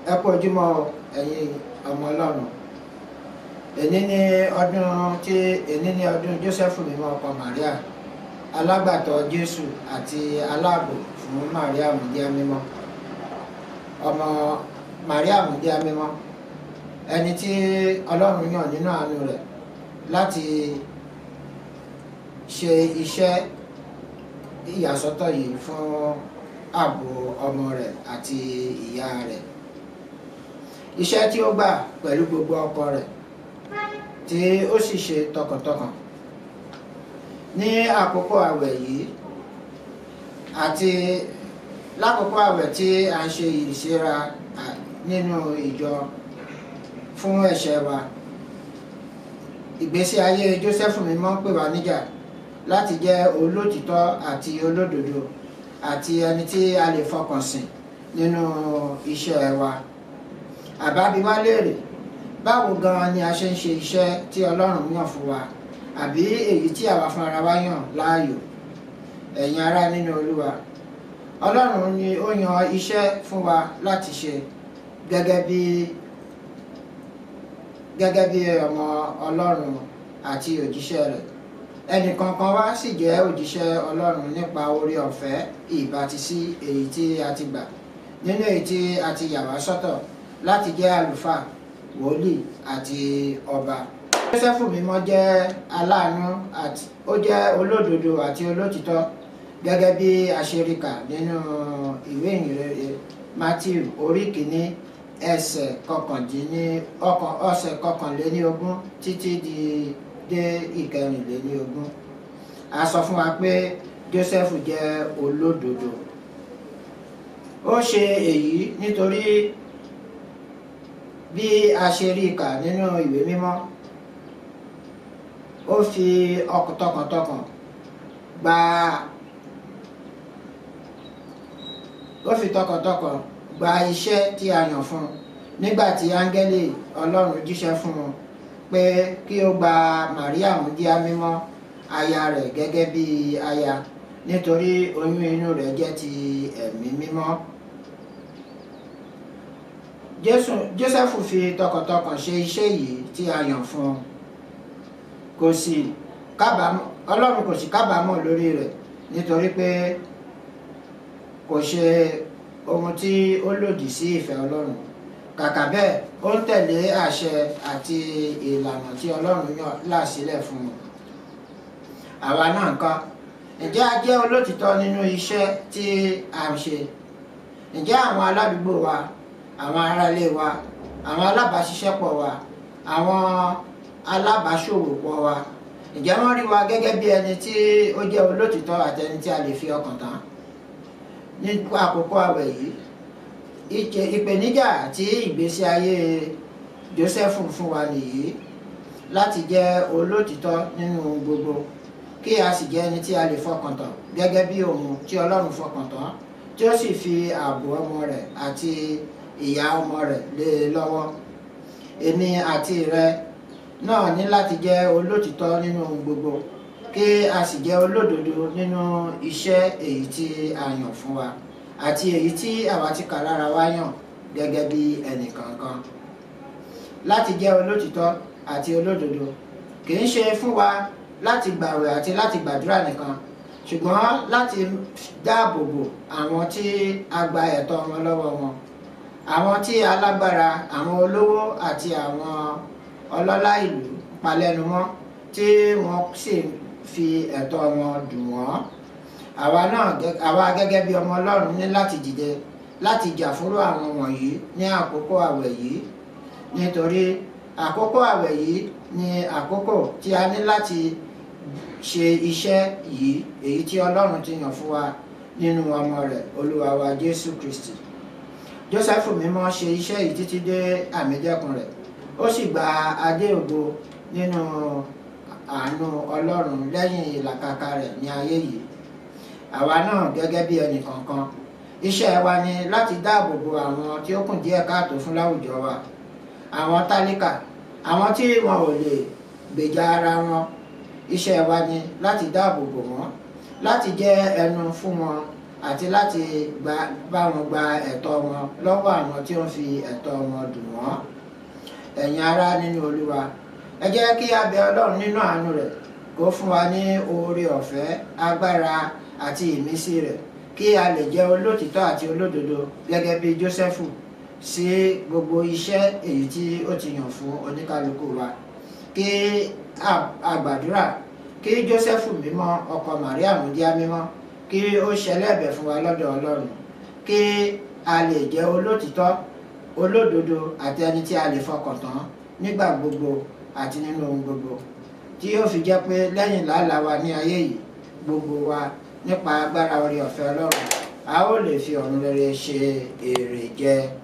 ẹ kú ojúmọ́ ẹ̀yin ọmọ ọlọ́run èní ní ọdún tí èní ní ọdún Joseph mímọ́ ọkọ Maria alágbàtọ́ Jésù àti aláàbò fún Maria mùdíá mímọ́ ọmọ Maria mùdíá mímọ́ ẹni tí ọlọ́run yàn nínú àánú rẹ̀ láti ṣe iṣẹ́ ìyàsọ́tọ̀ yìí fún ààbò ọmọ rẹ̀ àti ìyá rẹ̀ iṣẹ́ tí ó gbà pẹ̀lú gbogbo ọkọ rẹ̀ tí ó sì ṣe tọkàntọkàn ní àkókò àwẹ̀ yìí àti lákòókò àwẹ̀ tí a ń ṣe ìṣera nínú ìjọ fún ẹ̀ṣẹ̀ wa ìgbésí ayé Jósẹ́fù mímọ́ pè wá níjà láti jẹ́ olótìtọ́ àti olódodo àti ẹni tí a lè fọkàn sìn nínú iṣẹ́ wa àbábí wá léèrè báwo gan ni a ṣe ń ṣe iṣẹ́ tí Ọlọ́run yàn fún wa àbí èyí tí àwa fúnra wa yàn láàyò ẹ̀yin ará nínú Olúwa Ọlọ́run ni ó yan iṣẹ́ fún wa láti ṣe gẹ́gẹ́ bí gẹ́gẹ́ bí ọmọ Ọlọ́run àti òjíṣẹ́ rẹ̀ ẹnìkankan wá sì jẹ́ òjíṣẹ́ Ọlọ́run nípa oore ọ̀fẹ́ ìbátisí èyí tí a ti gbà nínú èyí tí a ti yà wá sọ́tọ̀ láti jẹ́ àlùfáà wòlíì àti ọba. Jósẹ́fù mímọ́ jẹ́ aláàánú àti ó jẹ́ olódodo àti olótìtọ́ gẹ́gẹ́ bí aṣeríkà nínú ìwé ìyìnrere Matthew orí kìíní ẹsẹ̀ kọkàndínní ọkàn ọ̀sẹ̀ kọkànléníogún títí di dé ìkẹrìnléníogún a sọ fún wa pé Jósẹ́fù jẹ́ olódodo ó ṣe èyí nítorí bí a ṣe rí kà nínú ìwé mímọ́ ó fi ọkàn tọkàntọkàn gba ó fi tọkàntọkàn gba iṣẹ́ tí a yàn fún un nígbà tí áńgẹ́lì Ọlọ́run jíṣẹ́ fún un pé kí ó gba Màríà múdíá mímọ́ aya rẹ̀ gẹ́gẹ́ bí aya nítorí oyún inú rẹ̀ jẹ́ ti ẹ̀mí mímọ́. Jósẹ́fù fi tọkàntọkàn ṣe iṣẹ́ yìí tí a yàn fún un kò sì kábàámọ̀ Ọlọ́run kò sì kábàámọ̀ lórí rẹ̀ nítorí pé kò ṣe ohun tí ó lòdì sí ìfẹ́ Ọlọ́run kàkà bẹ́ẹ̀ ó ń tẹ̀lé àṣẹ àti ìlànà tí Ọlọ́run yàn là sílẹ̀ fún un àwa náà ńkọ́ ǹjẹ́ a jẹ́ olótìtọ́ nínú iṣẹ́ tí a ń ṣe ǹjẹ́ àwọn aládùúgbò wa àwọn aráalé wa àwọn alábàáṣiṣẹ́pọ̀ wa àwọn alábàáṣòwòpọ̀ wa ǹjẹ́ wọ́n rí wa gẹ́gẹ́ bí ẹni tí ó jẹ́ olótìtọ́ àti ẹni tí a lè fi ọkàn tán ní àkókò àwẹ̀ yìí ìpèníjà tí ìgbésí ayé Jósẹ́fù fún wa nìyí láti jẹ́ olótìtọ́ nínú gbogbo kí a sì jẹ́ ẹni tí a lè fọkàn tán gẹ́gẹ́ bí òun tí Ọlọ́run fọkàn tán tí ó sì fi ààbò ọmọ rẹ̀ àti ìyá ọmọ rẹ̀ lé e lọ́wọ́ èmi àti rẹ náà ní láti jẹ́ olótìtọ́ nínú gbogbo kí a sì jẹ́ olódodo nínú iṣẹ́ èyí tí a yàn fún wa àti èyí tí àwa ti kà lára wa yàn gẹ́gẹ́ bí ẹnìkankan láti jẹ́ olótìtọ́ àti olódodo kì í ṣe fún wa láti gbàwẹ̀ àti láti gbàdúrà nìkan ṣùgbọ́n láti dáàbò bo àwọn tí a gba ẹ̀tọ́ wọn lọ́wọ́ wọn àwọn tí alágbára àwọn olówó àti àwọn ọlọ́lá ìlú palẹ́numọ́ tí wọ́n sì fi ẹ̀tọ́ wọn dùn wọ́n àwa náà àwa gẹ́gẹ́ bí ọmọ Ọlọ́run ní láti dìde láti jà fúrú àwọn wọ̀nyí ní àkókò àwẹ̀ yìí nítorí àkókò àwẹ̀ yìí ni àkókò tí a ní láti ṣe iṣẹ́ yìí èyí tí Ọlọ́run ti yàn fún wa nínú ọmọ rẹ̀ Olúwa wa Jésù Kristi Jósẹ́fù mímọ́ ṣe iṣẹ́ yìí títí dé àmìjẹ́kùn rẹ̀ ó sì gba adé ògo nínú àánú Ọlọ́run lẹ́yìn ìlàkàkà rẹ̀ ní ayé yìí àwa náà gẹ́gẹ́ bí ẹnì kọ̀ọ̀kan iṣẹ́ wa ni láti dáàbò bo àwọn tí ó kùn díẹ̀ káàtó fún láwùjọ wa àwọn tálíkà àwọn tí wọn ò lè gbèjà ara wọn iṣẹ́ wa ni láti dáàbò bò wọ́n láti jẹ́ ẹnu fún wọn àti láti gba bá wọn gba ẹ̀tọ́ wọn lọ́wọ́ àwọn tí ó ń fi ẹ̀tọ́ wọn dùn wọ́n ẹ̀yin ará nínú olúwa ẹ jẹ́ kí a bẹ ọlọ́run nínú àánú rẹ̀ kó fún wa ní oore ọ̀fẹ́ agbára àti ìmísí rẹ̀ kí a lè jẹ́ olótìtọ́ àti olódodo gẹ́gẹ́ bí Jósẹ́fù sí gbogbo iṣẹ́ èyí tí ó ti yàn fún oníkálukú wa kí a gbàdúrà kí Jósẹ́fù mímọ́ ọkọ Màríà múdíá mímọ́ kí ó ṣẹlẹ́bẹ̀ fún wa lọ́dọ̀ Ọlọ́run kí a lè jẹ́ olótìtọ́ olódodo àti ẹni tí a lè fọkàn tán nígbà gbogbo àti nínú ohun gbogbo tí yóò fi jẹ́ pé lẹ́yìn làálàá wa ní ayé yìí gbogbo wa nípa agbára orí ọ̀fẹ́ Ọlọ́run a ó lè fi ọ̀run rere ṣe èrè jẹ